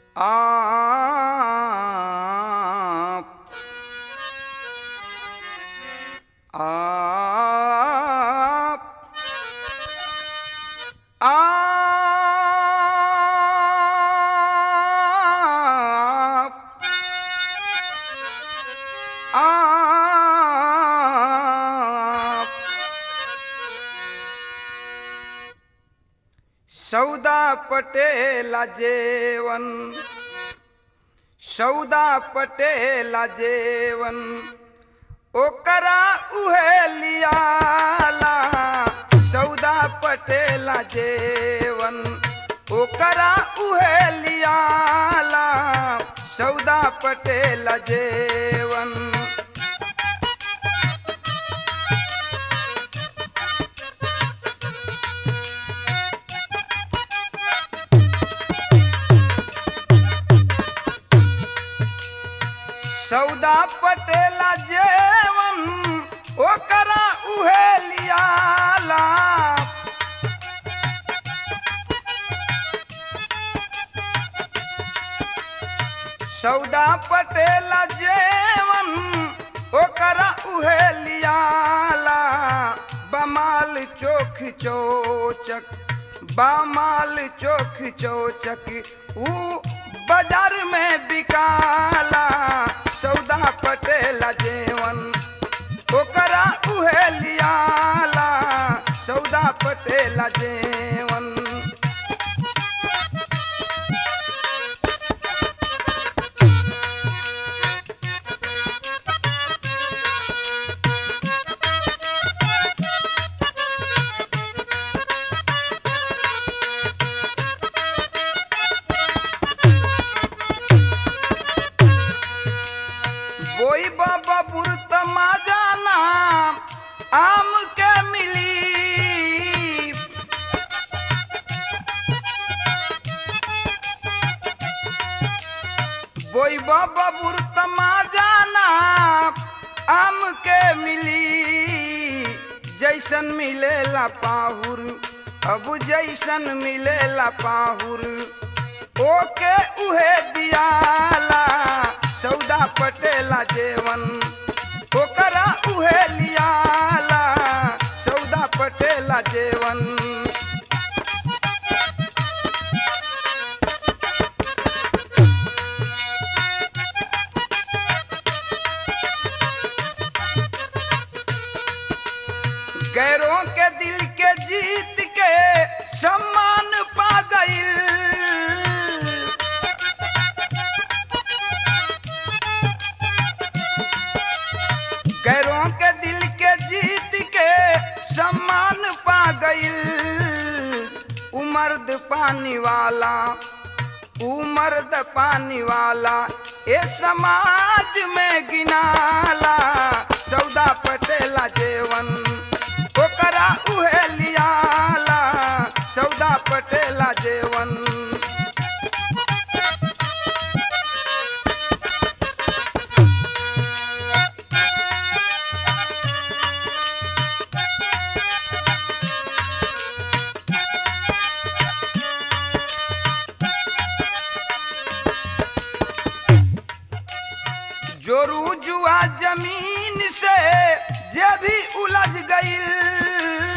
आप आप आप आप सौदा पटेला जेवन सौदा पटेला जेवन ओकरा उहे लियाला सौदा पटेला जेवन ओकरा उहे लियाला सौदा पटेला जेवन सौदा पटेला जेवन ओकरा उहे लियाला सौदा पटेला जेवन ओकरा उहे लियाला बमाल चोख चोचक बामाल चोख चोचक ऊ बाजार में बिकाला सौदा पटेला जेवन ओकरा उहे लियाला सौदा पटेला जेवन बोई बाबा बुरत जाना आम के मिली बोई बाबा बुरत जाना आम के मिली जैसन मिलेला पाहुर अब जैसन मिलेला पाहुर ओके उहे दियाला सौदा पटेला जेवन ओकरा उहे लियाला सौदा पटेला जेवन गैरों के दिल के जीत के सम्मान पा गई गैरों के दिल के जीत के सम्मान पा गई उमर्द पानी वाला उमर्द पानी वाला ए समाज में गिनाला सौदा पटेला जेवन ओकरा उहे लियाला सौदा पटेला जेवन जोरू जुआ जमीन से जे भी उलझ गई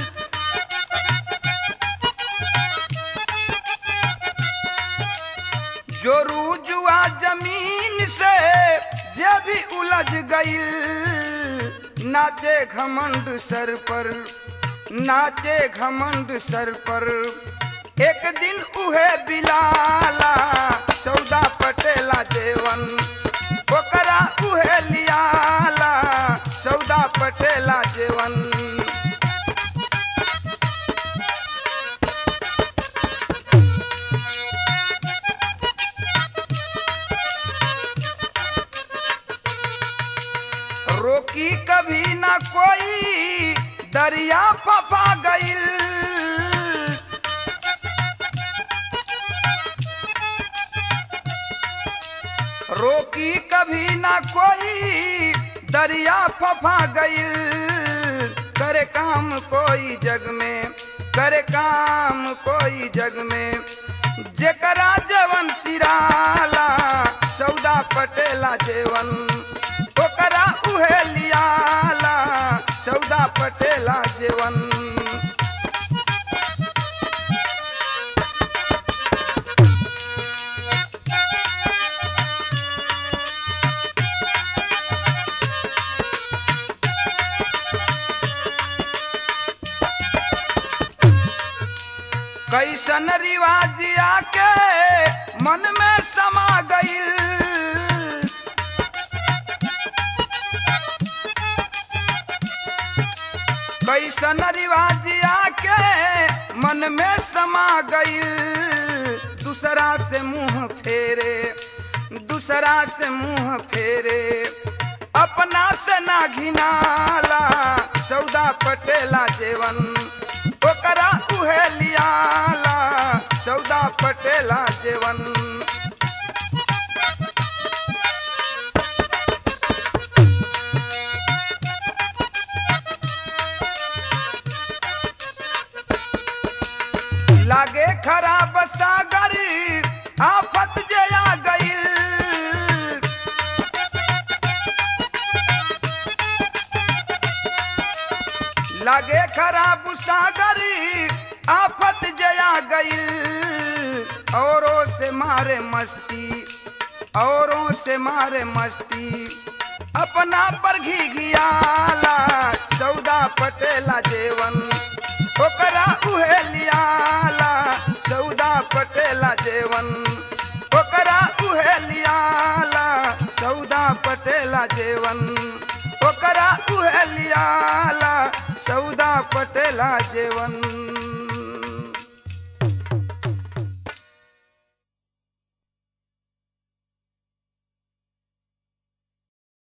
जोरू जुआ जमीन से जे भी उलझ गई नाचे घमंड सर पर नाचे घमंड सर पर एक दिन उहे बिलाला सौदा पटेला जेवन ओकरा उहे लियाला सौदा पटेला जेवन रोकी कभी ना कोई दरिया फपा गईल रोकी कभी ना कोई दरिया फफा गई करे काम कोई जग में करे काम कोई जग में जेकरा जवन सिरा निराला सौदा पटेला जेवन ओकरा उहे लियाला सौदा पटेला जेवन कैसन रिवाज आके मन में समा गईल कैसन रिवाज आके मन में समा गईल दूसरा से मुंह फेरे दूसरा से मुंह फेरे अपना से ना घिनाला सौदा पटेला जेवन ओकरा उहे लियाला सौदा पटेला जेवन लागे खराब सागरी आफत जे आ गईल लागे खराब सागरी आफत जया गईल औरों से मारे मस्ती औरों से मारे मस्ती अपना पर घी घियाला सौदा पटेला जेवन ओकरा उहे लियाला सौदा पटेला जेवन ओकरा उहे लियाला सौदा पटेला जेवन ओकरा उहे लियाला सौदा पटेला जेवन